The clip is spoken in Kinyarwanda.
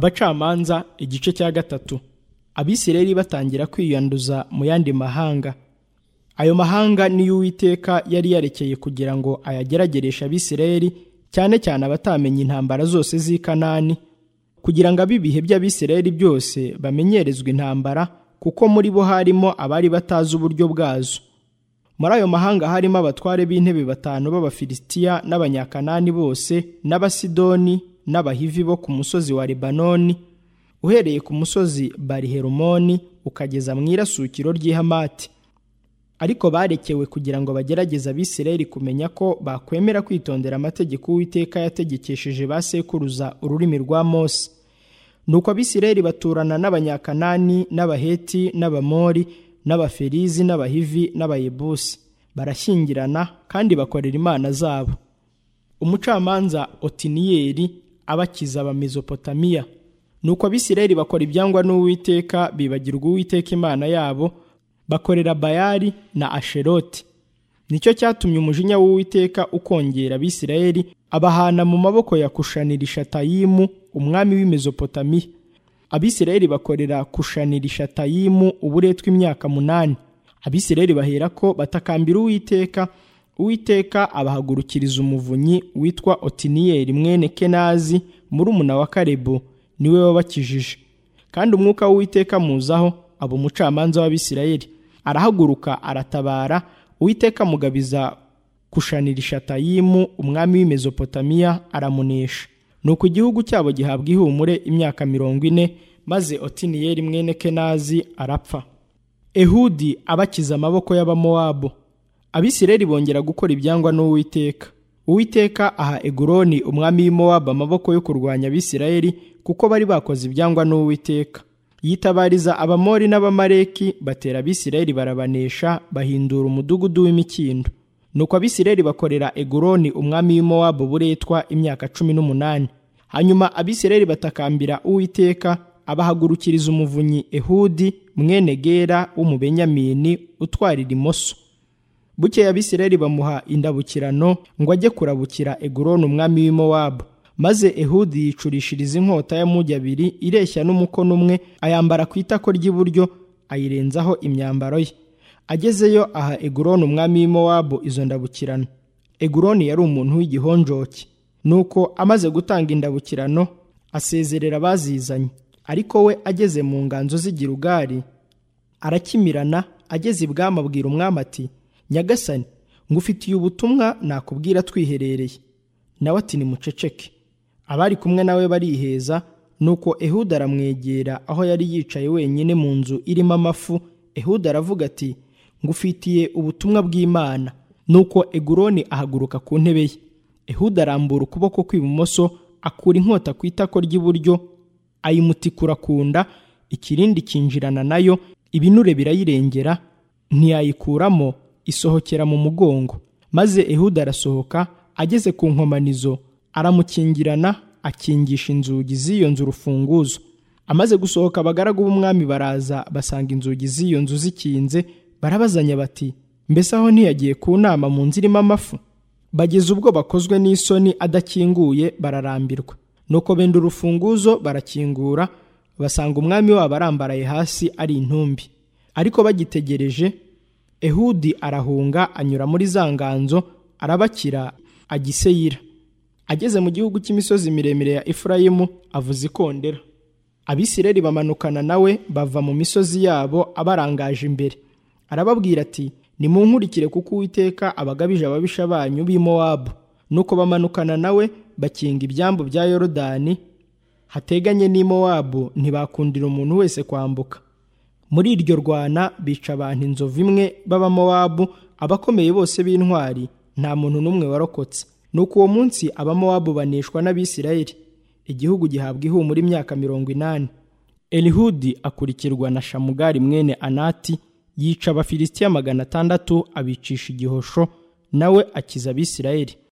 abacamanza igice cya gatatu abisirayeli batangira kwiyanduza mu yandi mahanga ayo mahanga niyo uwiteka yari yarekeye kugira ngo ayageragereshe abisirayeli cyane cyane abatamenye intambara zose z'i kanani kugira ngo ab'ibihe by'abisirayeli byose bamenyerezwe intambara kuko muri bo harimo abari batazi uburyo bwazo muri ayo mahanga harimo abatware b'intebe batanu b'abafilisitiya n'abanyakanani bose n'abasidoni n'abahivi bo ku musozi wa libanoni uhereye ku musozi bariherumoni ukageza mu irasukiro ry'ihamati ariko barekewe kugira ngo bagerageze abisirayeli kumenya ko bakwemera kwitondera amategeko uwiteka yategekesheje ba sekuruza ururimi rwa mose nuko abisirayeli baturana n'abanyakanani n'abaheti n'abamori n'abaferizi n'abahivi n'abayebusi barashyingirana kandi bakorera imana zabo umucamanza otiniyeri abakiza abamezopotamiya nuko abisirayeli bakora ibyangwa n'uwiteka bibagirwa uwiteka imana yabo bakorera bayali na asheroti nicyo cyatumye umujinya w'uwiteka ukongera abisirayeli abahana mu maboko ya kushanirisha umwami w'imezopotamiya abisirayeli bakorera kushanirisha uburetwa imyaka munani abisirayeli bahera ko batakambira uwiteka uwiteka abahagurukiriza umuvunyi witwa otiniyeri mwene kenazi murumuna wa karebo niwe wabakijije kandi umwuka w'uwiteka muzaho aba umucamanza w'abisirayeli arahaguruka aratabara uwiteka mugabiza kushanirisha tayimu umwami w'imezopotamiya aramunesha nuko igihugu cyabo gihabwa ihumure imyaka mirongo ine maze otiniyeri mwene kenazi arapfa ehudi abakiza amaboko y'abamowabu abisirayeli bongera gukora ibyangwa n'uwiteka uwiteka aha eguroni umwami w'imowabu amaboko yo kurwanya abisirayeli kuko bari bakoze ibyangwa n'uwiteka yitabariza abamori n'abamareki batera abisirayeli barabanesha bahindura umudugudu w'imikindo nuko abisirayeli bakorera eguroni umwami w'imowabu buretwa imyaka cumi n'umunani hanyuma abisirayeli batakambira uwiteka abahagurukiriza umuvunyi ehudi mwene gera w'umubenyamini utwarira imoso bukeye abisirayeli bamuha indabukirano ngo ajye kurabukira eguroni umwami w'imowabu maze ehudi yicurishiriza inkota y'amugi abiri ireshya n'umukono umwe ayambara ku itako ry'iburyo ayirenzaho imyambaro ye agezeyo aha eguroni umwami w'imowabu izo ndabukirano eguroni yari umuntu w'igihonjoki nuko amaze gutanga indabukirano asezerera abazizanye ariko we ageze mu nganzo z'igirugari arakimirana ageze ibwami abwira umwami ati nyagasani ngufitiye ubutumwa nakubwira twiherereye nawe ati nimuceceke abari kumwe nawe bariheza nuko ehuda aramwegera aho yari yicaye wenyine mu nzu irimo amafu ehuda aravuga ati ngufitiye ubutumwa bw'imana nuko eguroni ahaguruka ku ntebe ye ehuda arambura ukuboko kw'ibumoso akura inkota ku itako ry'iburyo ayimutikura ku nda ikirindi kinjirana nayo ibinure birayirengera ntiyayikuramo isohokera mu mugongo maze ehuda arasohoka ageze ku nkomanizo aramukingirana akingisha inzugi z'iyo nzu urufunguzo amaze gusohoka abagaragu b'umwami baraza basanga inzugi z'iyo nzu zikinze barabazanya bati mbese aho ntiyagiye ku nama mu nzu irimo amafu bageze ubwo bakozwe n'isoni adakinguye bararambirwa nuko benda urufunguzo barakingura basanga umwami wabo arambaraye hasi ari intumbi ariko bagitegereje ehudi arahunga anyura muri za nganzo arabakira agiseyira ageze mu gihugu cy'imisozi miremire ya efurayimu avuza ikondera abisirayeli bamanukana nawe bava mu misozi yabo abarangaje imbere arababwira ati nimunkurikire kuko uwiteka abagabije ababisha banyu b'imowabu nuko bamanukana nawe bakinga ibyambu bya yorodani hateganye n'imowabu ntibakundira umuntu wese kwambuka muri iryo rwana bica abantu inzovu imwe b'abamowabu abakomeye bose b'intwari nta muntu n'umwe warokotse nuko uwo munsi abamowabu baneshwa n'abisirayeli igihugu gihabwa ihumura imyaka mirongo inani elihudi akurikirwa na shamugari mwene anati yica abafilisitiya magana atandatu abicisha igihosho nawe akiza abisirayeli